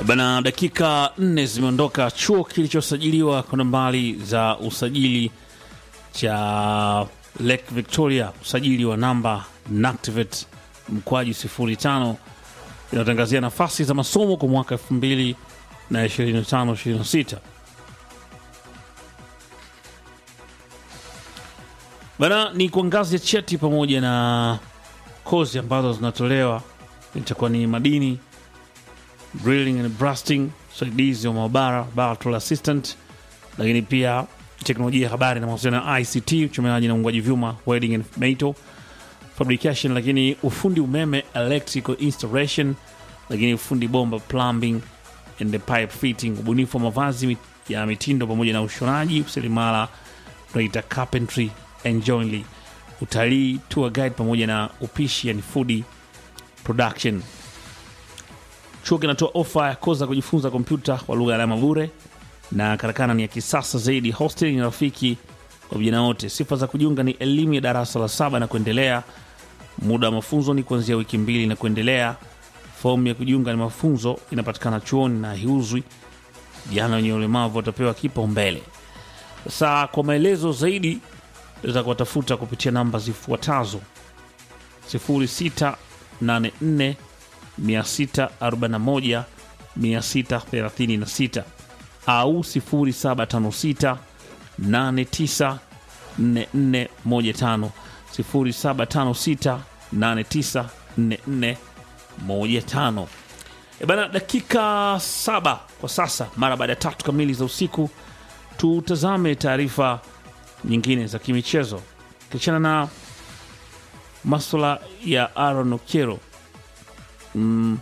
Bana, dakika nne zimeondoka. Chuo kilichosajiliwa kwa nambari za usajili cha Lake Victoria, usajili wa namba NACTIVATE mkwaju 05 inatangazia nafasi za masomo kwa mwaka 2025 26 bana, ni kwa ngazi ya cheti pamoja na kozi ambazo zinatolewa itakuwa ni madini drilling and blasting, usaidizi wa maabara battle assistant, lakini pia teknolojia ya habari na mawasiliano ya ICT, uchomeaji na uungwaji vyuma welding and metal fabrication, lakini ufundi umeme electrical installation, lakini ufundi bomba plumbing and the pipe fitting, ubunifu wa mavazi mit- ya mitindo pamoja na ushonaji, useremala tunaita carpentry and joinery, utalii, tour guide pamoja na upishi yani food production. Chuo kinatoa ofa ya kozi za kujifunza kompyuta kwa lugha ya alama bure, na karakana ni ya kisasa zaidi. Hostel ni rafiki kwa vijana wote. Sifa za kujiunga ni elimu ya darasa la saba na kuendelea. Muda wa mafunzo ni kuanzia wiki mbili na kuendelea. Fomu ya kujiunga na mafunzo inapatikana chuoni na hiuzwi. Vijana wenye ulemavu watapewa kipaumbele. Sasa kwa maelezo zaidi za kuwatafuta kupitia namba zifuatazo 0684 641 636 au 0756 894415 0756 894415. E bana, dakika saba kwa sasa mara baada ya tatu kamili za usiku, tutazame taarifa nyingine za kimichezo kiachana na maswala ya Aaron Okiero. Mm,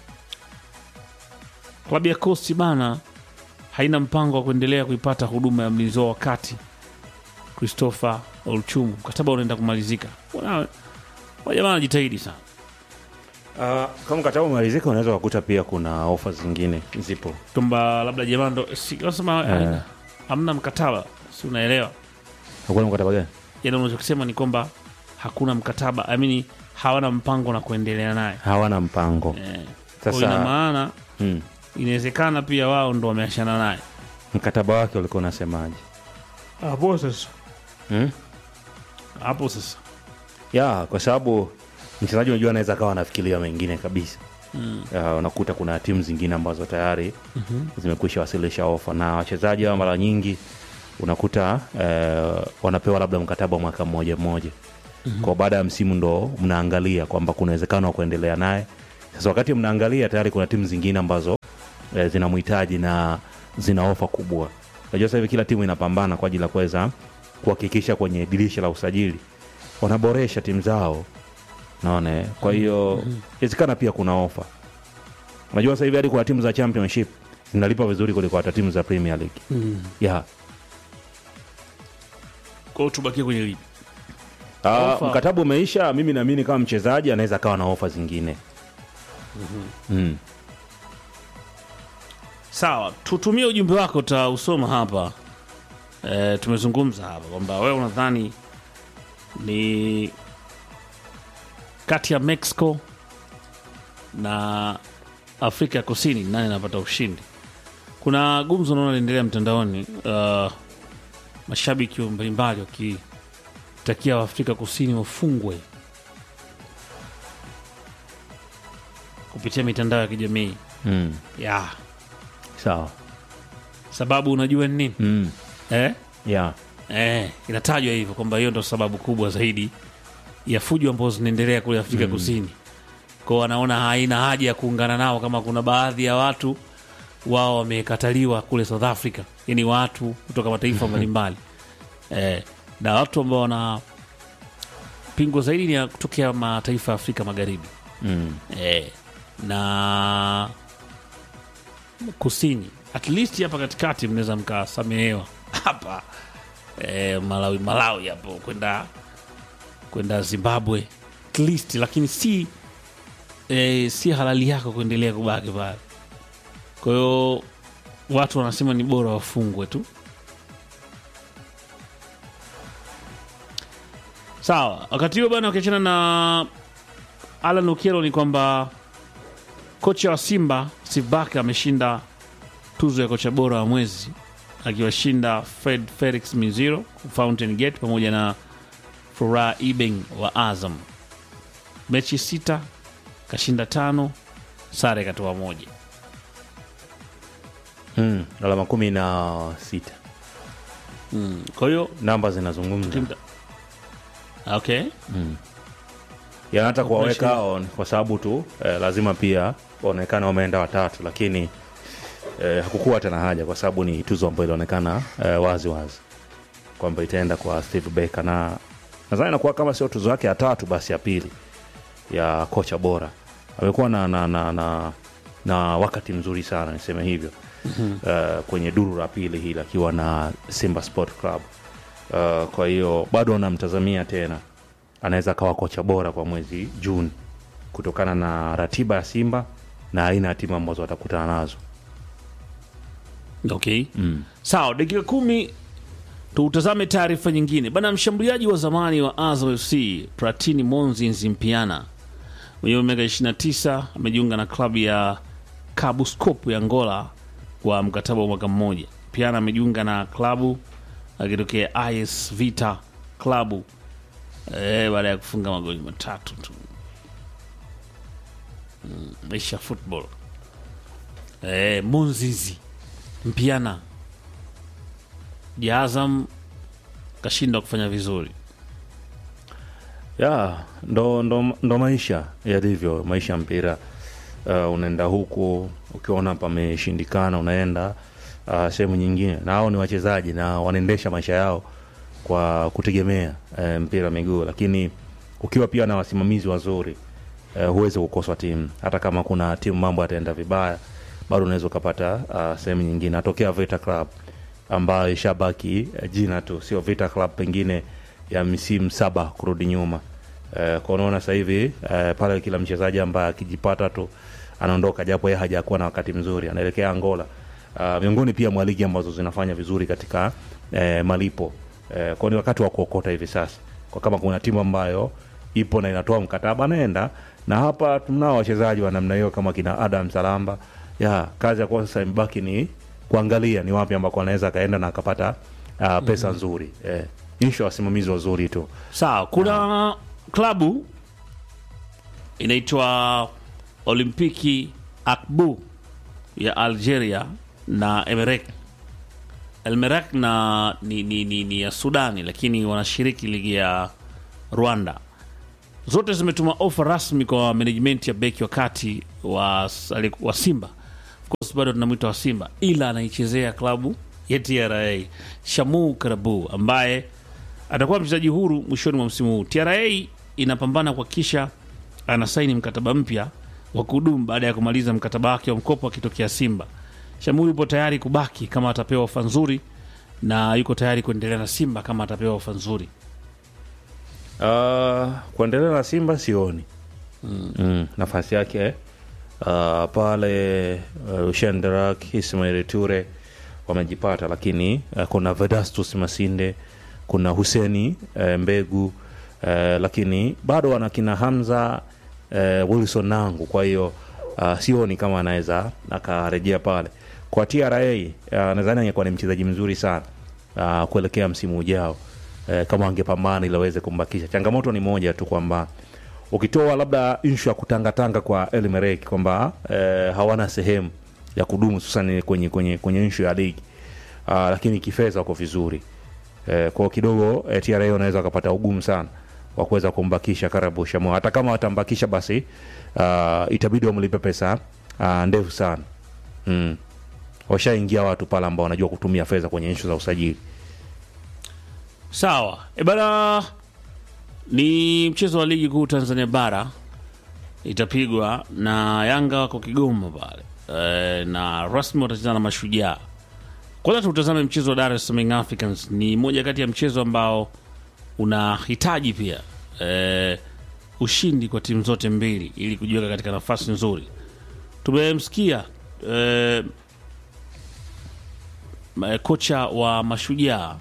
klabu ya Coast bana haina mpango wa kuendelea kuipata huduma ya mlinzi wao wakati Christopher Olchumu, mkataba unaenda kumalizika. Wana- Wajamaa wanajitahidi sana. Uh, kama mkataba umalizika unaweza kukuta pia kuna ofa zingine zipo. kwamba labda jamaa ndo si- nasema Eh. hamna mkataba, si unaelewa? Hakuna mkataba gani? Yani unachokisema ni kwamba hakuna mkataba, amini hawana mpango na kuendelea naye Hawana mpango. eh. Kwa hiyo ina Sasa maana mm, inawezekana pia wao ndo wameachana naye mkataba wake ulikuwa unasemaje? hapo sasa. Mm? Hapo sasa Ya, kwa sababu mchezaji unajua anaweza akawa anafikiria mengine kabisa. mm. Ya, unakuta kuna timu zingine ambazo tayari zimekwisha wasilisha ofa na wachezaji hawa mara nyingi unakuta eh, wanapewa labda mkataba wa mwaka mmoja mmoja kwa baada ya msimu ndo mnaangalia kwamba kuna uwezekano wa kuendelea naye sasa wakati mnaangalia tayari kuna timu zingine ambazo eh, zinamhitaji na zina ofa kubwa unajua sasa hivi kila timu inapambana kwa ajili ya kuweza kuhakikisha kwenye dirisha la usajili wanaboresha timu zao naona eh? kwa hiyo inawezekana pia kuna ofa unajua sasa hivi hadi kuna timu za championship zinalipa vizuri kuliko hata timu za premier league Mm. yeah. Kwa hiyo tubakie kwenye ligi. Ah, Ofa. mkataba umeisha mimi naamini kama mchezaji anaweza akawa na ofa zingine mm. Sawa, tutumie ujumbe wako, utausoma hapa. E, tumezungumza hapa kwamba wewe unadhani ni kati ya Mexico na Afrika ya Kusini nani anapata ushindi? Kuna gumzo naona linaendelea mtandaoni, uh, mashabiki mbalimbali wakitakia Waafrika Kusini wafungwe kupitia mitandao ya kijamii Mm. ya sawa sababu unajua ni nini mm. eh? yeah. Eh, inatajwa hivyo kwamba hiyo ndo sababu kubwa zaidi ya fujo ambazo zinaendelea kule Afrika Kusini. Kwao wanaona haina haja ya kuungana nao, kama kuna baadhi ya watu wao wamekataliwa kule South Africa, yani watu kutoka mataifa mbalimbali eh, na watu ambao wana pingo zaidi ni ya kutokea mataifa ya Afrika Magharibi mm. eh, na kusini at least hapa katikati mnaweza mkasamehewa hapa eh, Malawi Malawi hapo kwenda kwenda Zimbabwe at least, lakini si eh, si halali yako kuendelea kubaki pale. Kwa hiyo watu wanasema ni bora wafungwe tu. Sawa, wakati huo bana, ukiachana na Alan Okiero ni kwamba kocha wa Simba Steve Barker ameshinda tuzo ya kocha bora wa mwezi akiwashinda Fred Felix Miziro Fountain Gate pamoja na Furaha Ibeng wa Azam. Mechi sita kashinda tano, sare katoa moja. mm, alama kumi na sita Kwa hiyo namba zinazungumza timu- okay, ya hata kuwaweka Mashine. hao ni kwa sababu tu eh, lazima pia waonekana wameenda watatu, lakini eh, hakukuwa tena haja kwa sababu ni tuzo ambayo ilionekana eh, wazi wazi kwamba itaenda kwa Steve Barker, na nadhani inakuwa kama sio tuzo yake ya tatu basi ya pili ya kocha bora. Amekuwa na, na, na, na, na wakati mzuri sana niseme hivyo eh, kwenye duru la pili hili akiwa na Simba Sport Club. Uh, kwa hiyo bado anamtazamia tena anaweza akawa kocha bora kwa mwezi Juni kutokana na ratiba ya Simba na aina ya timu ambazo watakutana nazo. okay. Sawa, dakika kumi tutazame taarifa nyingine bana. Mshambuliaji wa zamani wa Azam FC Platini Monzi Nzimpiana mwenye umri wa miaka 29 amejiunga na klabu ya Cabo Scopo ya Angola kwa mkataba wa mwaka mmoja. Piana amejiunga na klabu akitokea IS Vita klabu eh, baada ya kufunga magoli matatu tu. Mm, maisha ya football eh, Monzizi Mpiana Jazam kashindwa kufanya vizuri. ya ndo, ndo, ndo maisha yalivyo, maisha ya mpira. Uh, unaenda huku ukiona pameshindikana, unaenda uh, sehemu nyingine, na hao ni wachezaji na wanaendesha maisha yao kwa kutegemea uh, mpira wa miguu, lakini ukiwa pia na wasimamizi wazuri uh, huwezi kukoswa timu. Hata kama kuna timu mambo yataenda vibaya, bado unaweza ukapata uh, sehemu nyingine. Atokea Vita Club ambayo ishabaki uh, jina tu, sio Vita Club pengine ya misimu saba kurudi nyuma. Eh, kwa unaona sasa hivi eh, pale kila mchezaji ambaye akijipata tu anaondoka, japo yeye hajakuwa na wakati mzuri, anaelekea Angola. Uh, miongoni pia mwa ligi ambazo zinafanya vizuri katika eh, malipo eh, kwa ni wakati wa kuokota hivi sasa, kwa kama kuna timu ambayo ipo na inatoa mkataba anaenda, na hapa tunao wachezaji wa namna hiyo kama kina Adam Salamba. Ya kazi ya kwa sasa imebaki ni kuangalia ni wapi ambako anaweza akaenda na akapata uh, pesa nzuri eh, insho wasimamizi wazuri tu Sawa, kuna klabu inaitwa Olimpiki Akbu ya Algeria na Emerek. Elmerek na ni, ni, ni, ni ya Sudani, lakini wanashiriki ligi ya Rwanda. Zote zimetuma ofa rasmi kwa management ya beki wa kati wa, wa Simba. Of course bado tunamwita wa Simba, ila anaichezea klabu ya TRA Shamu Karabu ambaye atakuwa mchezaji huru mwishoni mwa msimu huu. TRA inapambana kuhakikisha anasaini mkataba mpya wa kudumu baada ya kumaliza mkataba wake wa mkopo akitokea Simba. Shamu yupo tayari kubaki kama atapewa ofa nzuri na yuko tayari kuendelea na Simba kama atapewa ofa nzuri. Uh, kuendelea na Simba sioni mm. nafasi yake uh, pale uh, Ushenderak Ismail Ture wamejipata, lakini uh, kuna Vedastus Masinde, kuna Huseni uh, Mbegu uh, lakini bado wana kina Hamza uh, Wilson Nangu. Kwa hiyo uh, sioni kama anaweza akarejea pale kwa TRA. Uh, nadhani angekuwa ni mchezaji mzuri sana uh, kuelekea msimu ujao eh, kama angepambana ili aweze kumbakisha. Changamoto ni moja tu kwamba ukitoa labda inshu ya kutangatanga kwa Elmerek kwamba eh, hawana sehemu ya kudumu hususan kwenye, kwenye, kwenye inshu ya ligi uh, lakini kifedha wako vizuri eh, kwao kidogo eh, TRA wanaweza wakapata ugumu sana wa kuweza kumbakisha Karabu Shamo. Hata kama watambakisha basi uh, itabidi wamlipe pesa uh, ndefu sana mm. Washaingia watu pale ambao wanajua kutumia fedha kwenye inshu za usajili. Sawa e bana, ni mchezo wa ligi kuu Tanzania bara itapigwa na Yanga wako Kigoma pale e, na rasmi watacheza na Mashujaa. Kwanza tutazame mchezo wa Dar es Salaam Young Africans. Ni moja kati ya mchezo ambao unahitaji pia e, ushindi kwa timu zote mbili ili kujiweka katika nafasi nzuri. Tumemsikia e, kocha wa Mashujaa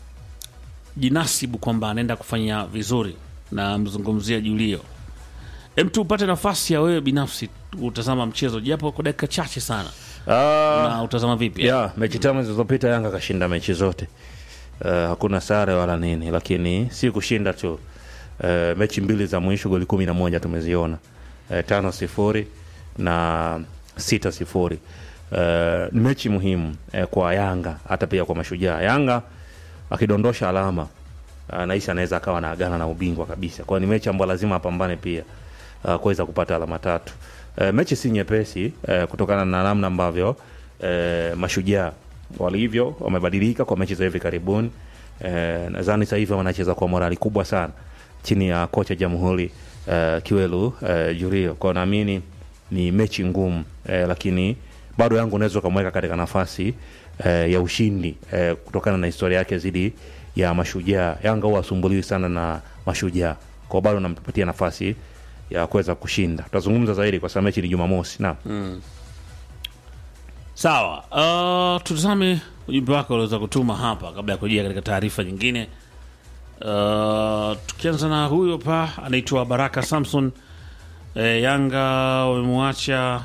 akijinasibu kwamba anaenda kufanya vizuri na mzungumzia Julio Em tu upate nafasi ya wewe binafsi utazama mchezo japo kwa dakika chache sana, Ah, na utazama vipi? ya mechi tano zilizopita Yanga kashinda mechi zote. Uh, hakuna sare wala nini, lakini si kushinda tu. Uh, mechi mbili za mwisho goli kumi na moja tumeziona, uh, tano sifuri na sita sifuri. Uh, ni mechi muhimu uh, kwa Yanga hata pia kwa Mashujaa. Yanga akidondosha alama uh, nahisi anaweza akawa na agana na ubingwa kabisa, kwa ni mechi ambayo lazima apambane pia uh, kuweza kupata alama tatu. Uh, mechi si nyepesi uh, kutokana na namna ambavyo uh, Mashujaa walivyo wamebadilika kwa mechi za hivi karibuni. Uh, nadhani sasa hivi wanacheza kwa morali kubwa sana chini ya kocha Jamhuri uh, Kiwelu uh, Jurio, kwa naamini ni mechi ngumu uh, lakini bado yangu unaweza ukamweka katika nafasi uh, ya ushindi uh, kutokana na historia yake zidi ya Mashujaa. Yanga huwa asumbuliwi sana na Mashujaa, kwa bado nampatia nafasi ya kuweza kushinda. Tutazungumza zaidi kwa sababu mechi ni Jumamosi. Naam. Sawa, uh, tutazame ujumbe wako uliweza kutuma hapa kabla ya kujia katika taarifa nyingine. Uh, tukianza na huyo pa anaitwa Baraka Samson. E, Yanga wamemwacha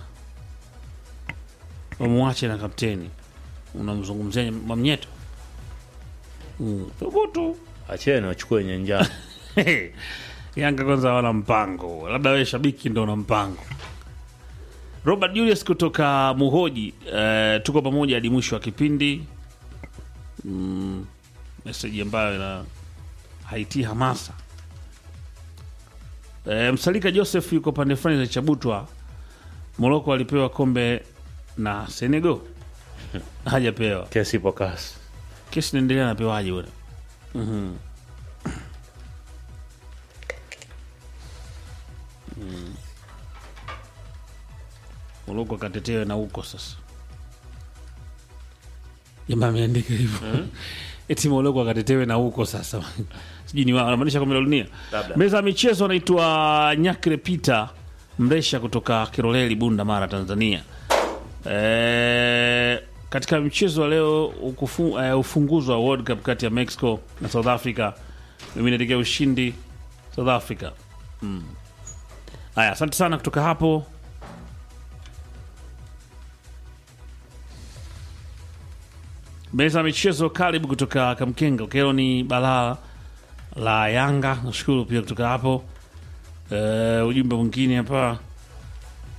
wamwache na kapteni, unamzungumzia Mwamnyeto? Mm, thubutu Acheni wachukue nyenjani. Yanga kwanza hawana mpango, labda wewe shabiki ndo una mpango. Robert Julius kutoka Muhoji, eh, tuko pamoja hadi mwisho wa kipindi. Mm, meseji ambayo ina haitii hamasa. Eh, Msalika Joseph yuko pande fulani za Chabutwa. Moroko alipewa kombe na Senegal hajapewa. Kesi ipo kasi. Kesi inaendelea, anapewaje bwana? Mhm. Mm. Moroko akatetewe na huko sasa. Jamaa ameandika hivyo eti Moroko akatetewe na huko sasa. Sijui ni wao anamaanisha kombe la dunia. Labda. Meza ya michezo anaitwa Nyakre Peter Mresha kutoka Kiroleli, Bunda, Mara, Tanzania. E, katika mchezo wa leo ukufu, e, ufunguzi wa World Cup kati ya Mexico na South Africa, mimi naelekea ushindi South Africa. Mm. Haya, asante sana kutoka hapo. Meza ya michezo, karibu kutoka Kamkenga. Kero ni balaa la Yanga. Nashukuru pia kutoka hapo. Eh, ujumbe mwingine hapa